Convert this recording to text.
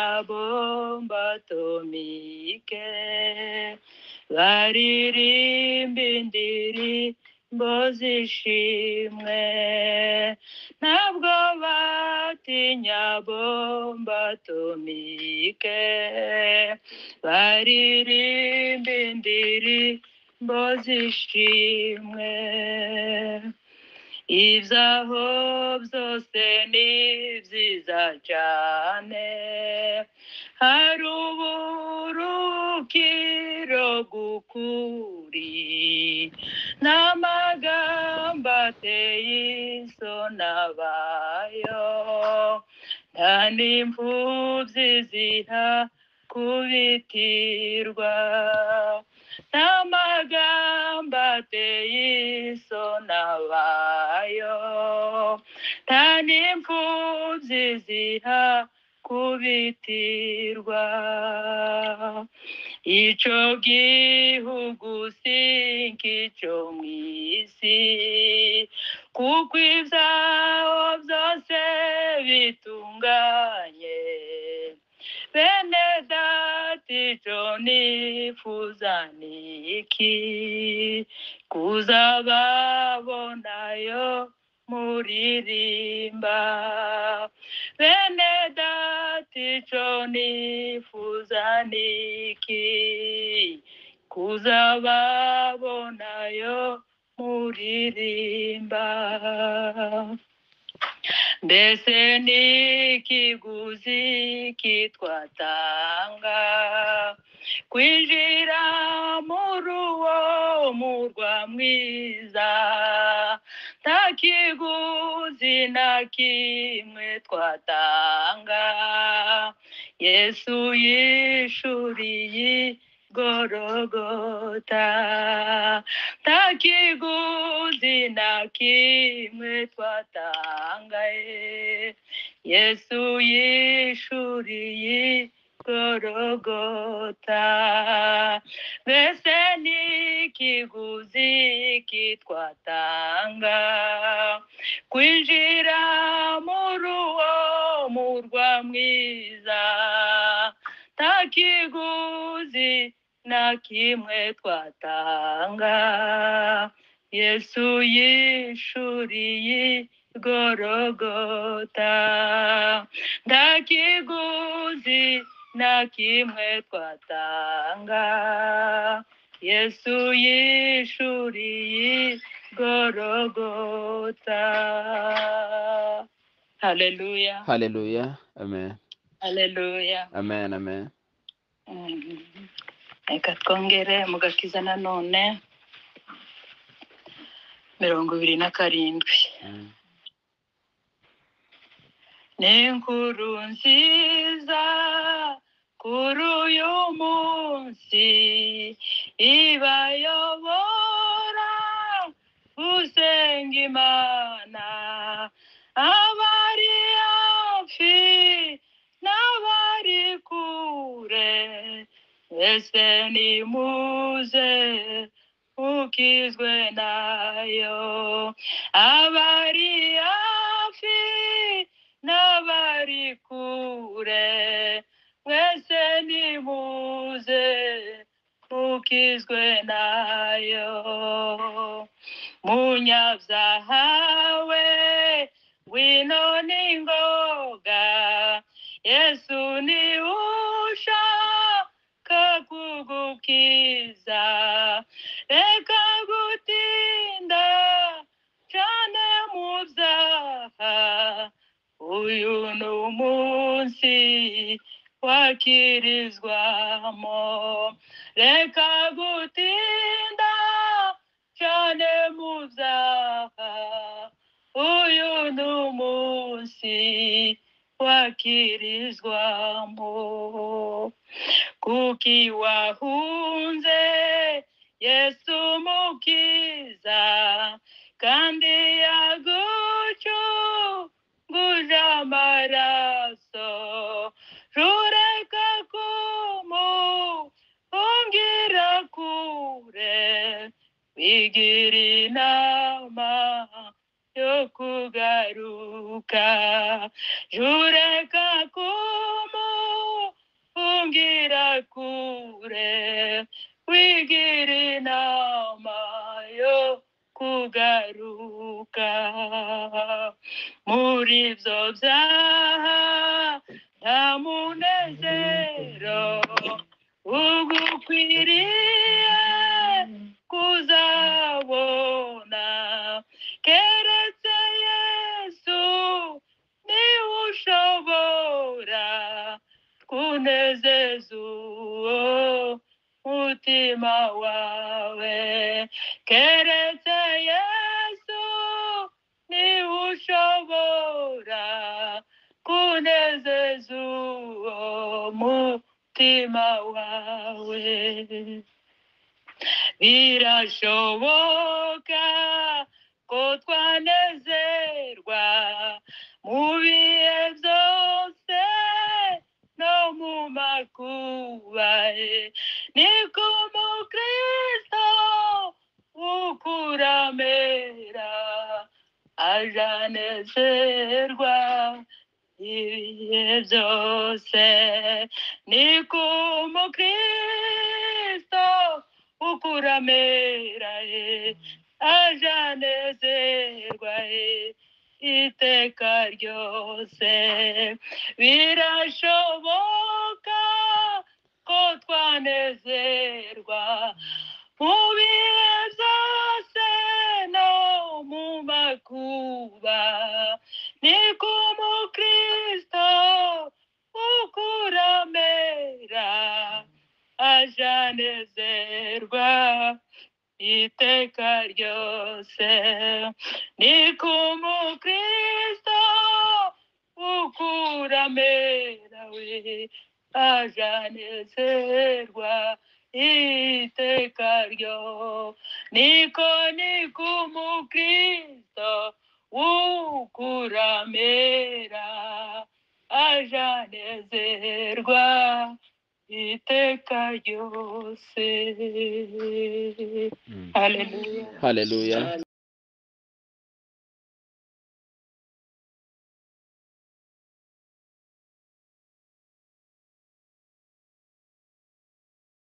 nyabomba atomike baririmba indirimbo z'ishimwe ntabwo batinya bomba atomike baririmba indirimbo z'ishimwe ibyaho byose ni byiza cyane hari uburukiro bw'ukuri n'amagambo ateye isoni abayo nta n'imfubyi ziha kubitirwa n'amagambo ateye isoni abayo nta n'imfubyi ziha kubitirwa icyo gihugu si nk'icyo mu isi kuko ibyaho byose bitunganye bene dati icyo nifuza ni iki kuzababonayo muririmba bene dati icyo nifuza ni iki kuzababonayo muririmba mbese ni ikiguzi kitwatanga kwinjira muri uwo murwa mwiza nta kiguzi na kimwe twatanga yesu yishuriye gorogota nta kiguzi na kimwe twatangaye yesu yishuriye gorogota mbese ni ikiguzi kitwatanga kwinjira muri uwo murwa mwiza nta kiguzi na kimwe twatanga yesu yishuriye gorogota nta kiguzi na kimwe twatanga yesu yishuriye gorogota haleluya Hallelujah. Amen. haleluya Amen. Amen. Mm. reka twongere mu gakiza nanone mirongo ibiri na karindwi Mm. ni inkuru nziza kuri uyu munsi ibayobora gusenga imana abari hafi n'abari kure mbese nimuze ukizwe nayo abari hafi n'abari kure mwese nimuze ukizwe nayo munyabyaha we ngwino n'ingoga yesu ni ushaka kugukiza reka gutinda cyane mu byaha uyu ni umunsi wakirizwamo reka gutinda cyane mu byaha uyu ni umunsi wakirizwamo kuko iwahunze yesu mukiza kandi yagucyo nguje amaraso rureka kumuhungira kure bigira inama yo kugaruka jureka kumuhungira kure wigira inama yo kugaruka muri byo byaha nta munezero ugukwiriye kuzabona keretse yesu niwe ushobora kunezeza uwo mutima wawe keretse yesu niwe ushobora kunezeza uwo mutima wawe birashoboka ko twanezerwa mu bihe byose no mu makuba eh, ni ko umukristo ukura amera ajanezerwa ibihe byose ni ko umukristo ukura amera eh, ajanezerwa eh, iteka ryose birashoboka ko twanezerwa mu bihe byose no mu makuba ni ko umukristo ukura amera ajanezerwa iteka ryose ni ko umukristo ukura amera we ajanezerwa iteka ryo niko niko umukristo ukura amera ajanezerwa iteka ryose Mm. haleluya Hallelujah.